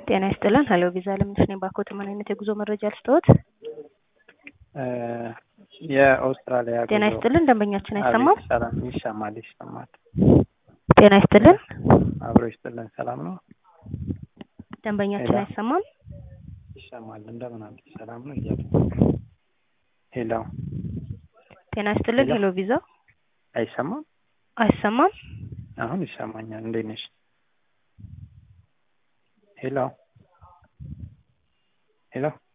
ጤና ይስጥልን። ሄሎ ቪዛ ለምንሽ ነኝ። ባኮት ምን አይነት የጉዞ መረጃ ልስጥዎት? የአውስትራሊያ ጤና ጉዞ ይስጥልን። ደንበኛችን አይሰማም? አቤት፣ ሰላም ይሰማል፣ ይሰማል። ጤና ይስጥልን። አብሮ ይስጥልን። ሰላም ነው፣ ደንበኛችን ሄሎ። አይሰማም? ይሰማል። እንደምን አለ? ሰላም ነው እያለ ሄሎ፣ ጤና ይስጥልን። ሄሎ። ሄሎ ቪዛ አይሰማም? አይሰማም? አሁን ይሰማኛል። እንዴት ነሽ? ሄሎ፣ ሄሎ